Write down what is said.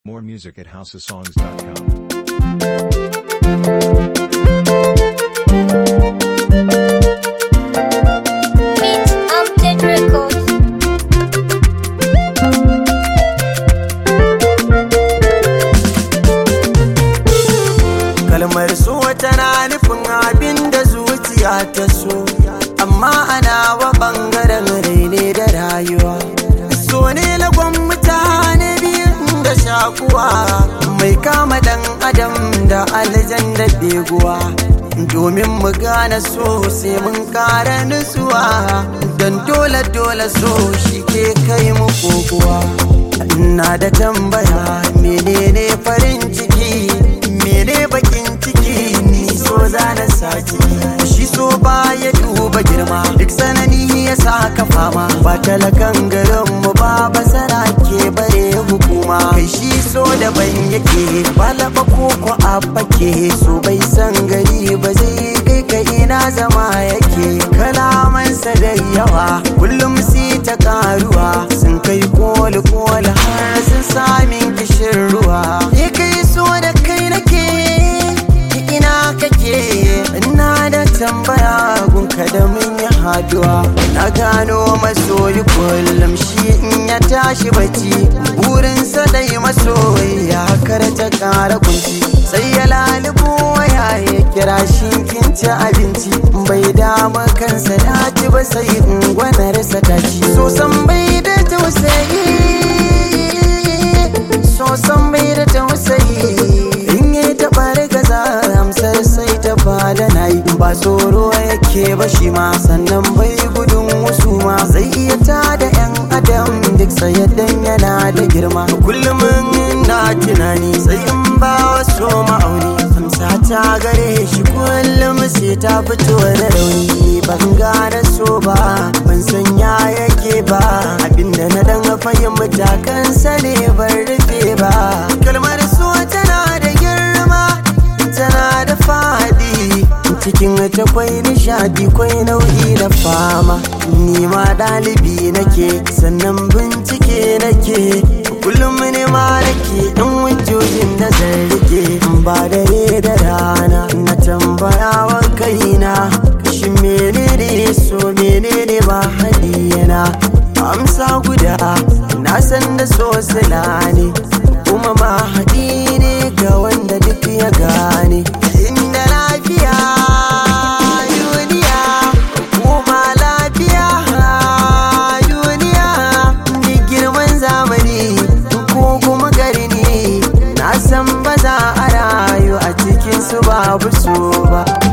More music at houseofsongs.com. Beat Update Records. kalmar so tana nufin abin da zuciya ta so amma ana wa bangaren raine da rayuwa so ne lagon mutane biyun da shakuwa mai kama dan adam da aljan da beguwa domin mu gane so sai mun kara nutsuwa don dole dole so shi ke kai mu kokuwa ina da tambaya menene farin ciki mene bakin ciki ni so zana saci shi so ba ya duba girma duk sanani ya saka fama ba talakan garin mu ba basara ke bare hukuma kai shi so daban yake ba laba ko ko abba ke so bai san gari ba zai kai ka ina zama yake kalamansa da yawa kullum si ta karuwa sun kai koli koli har sun sami kishin ruwa ya kai so da kai nake ina kake ina da tambaya gunka da mun yi haduwa na gano masoyi kullum shi in ya tashi bacci burinsa dai masoyi kar ta kara kunci sai ya lalubo waya ya kira shi kin ci abinci bai dama kansa ya ci ba sai in gwanarsa ta ci so san bai da tausayi so san bai da tausayi in yi taɓa gaza amsar sai ta fada na yi ba tsoro yake ba shi ma sannan bai gudun wasu ma zai iya tada yan adam duk sayaddan yana da girma kullum na tunani sai in ba wasu ma'auni amsa ta gare shi kullum sai ta fito da rauni ban gane so ba ban san ya yake ba abinda na dan fahimta kansa ne ban rufe ba kalmar so tana da girma tana da fadi cikin ta kwai nishadi kwai nau'i na fama ni ma ɗalibi nake sannan bincike nake kullum ne ma nake in hujjojin da zan rike ba dare da rana na tambaya wa kaina shi menene so menene ba hadiyana amsa guda na san da so sila ne kuma ma haɗi ne ga wanda duk ya gane inda lafiya duniya kuma lafiya duniya duk girman zamani ko kuma gari ne na san ba za a rayu a cikin su babu so ba